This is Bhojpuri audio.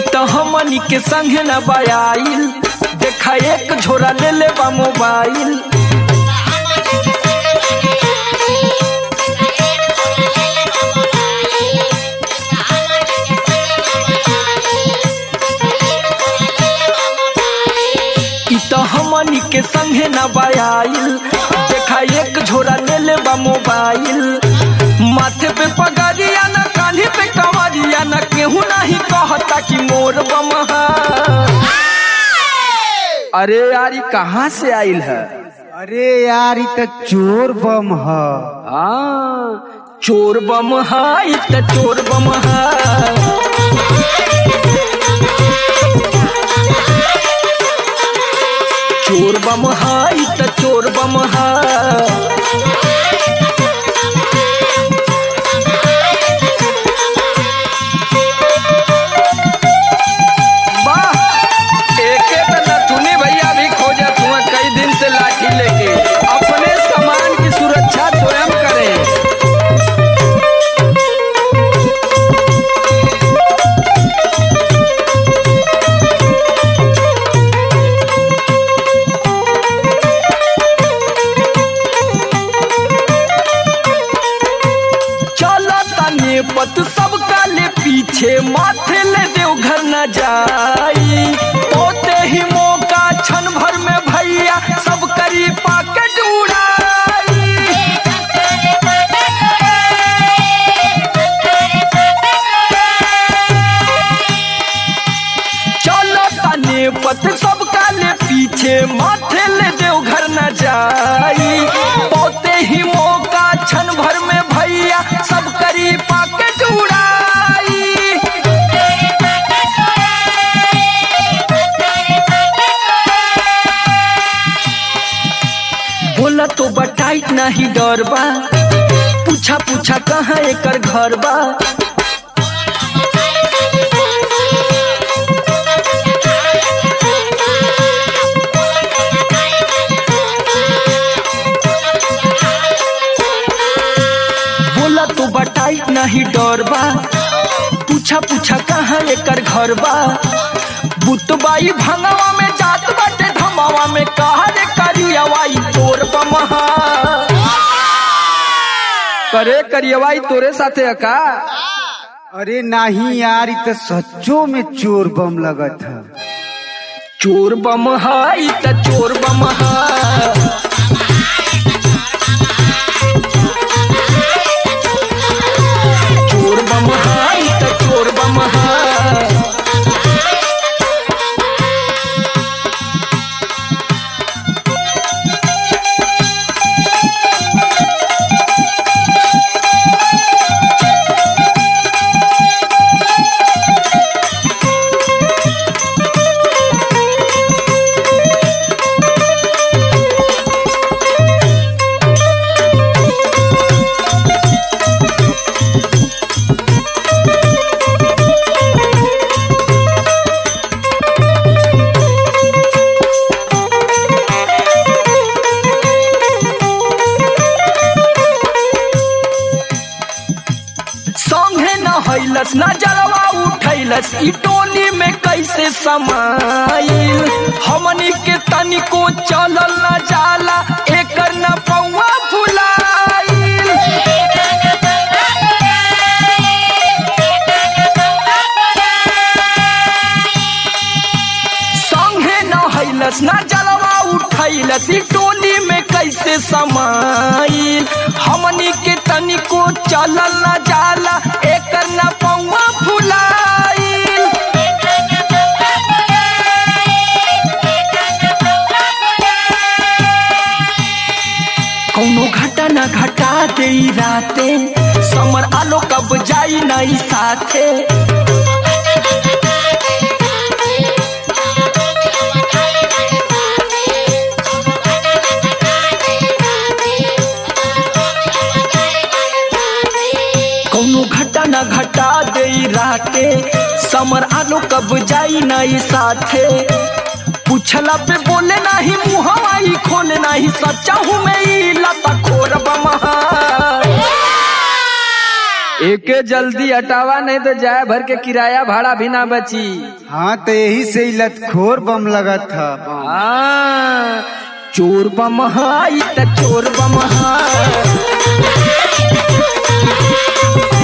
तो हमनी के संगे न बयाइल देखा एक झोरा ले ले बा मोबाइल इ तो हमनी के संगे न बयाइल देखा एक झोरा ले ले बा मोबाइल माथे पे पगड़िया न कान्ही पे कवरिया न केहू नहीं कहता कि मोर बमहा अरे यार ई कहाँ से आइल है अरे यार ई त चोर बम ह हाँ चोर बम हाई त चोर बम हा चोर बम हाई त चोर बम हा वाह एके त नथुनी भैया भी खोजत हुआ कई दिन से लाठी लेके अपने सामान की सुरक्षा स्वयं करें चला तने पत सब काले पीछे माथे ले देव घर न जाई ओते ही मौका क्षण भर में भैया सब करी पाकेट उड़ाई चलो तने पत सब काले पीछे माथे ले देव घर न जाई ओते ही मौका क्षण भर में भैया सब करी पाकेट उड़ाई बोला तो बटाइट नहीं डर बा पूछा पूछा कहाँ एकर घर बा बोला तो बटाइट नहीं डर बा पूछा पूछा कहाँ एकर घर बा बुतबाई भंगवा में जात बाटे धमावा में कहा रे करियवाई तोर बमहा करे करियवाई तोरे साथे अका अरे नाही यार ई त सच्चो में चोर बम लगत ह चोर बम हाई त चोर बम हा चोर बम हाई त चोर बम हा संगे न हैलस न जलवा उठैलस ई टोली में कैसे समाइल हमनी के तनिको चलल न जाला एकर न पौवा फुलाइल संगे न हैलस न जलवा उठैलस ई टोली में कैसे समाइल हमनी के तनिको चलल न जाला एकर न पौवा फुलाइल कौनो घटा न घटा दे राते समर आलो कब जाई नहीं साथे कौनो घटा न घटा दे राते समर आलो कब जाई नहीं साथे पूछला पे बोले नहीं मुहवा ही खोले नहीं सच्चा हूँ मैं ई लता खोर बमहा एके जल्दी हटावा नहीं तो जाए भर के किराया भाड़ा भी ना बची हाँ तो यही से ही लतखोर बम लगा था हाँ, चोर बम हाई त चोर बम हाई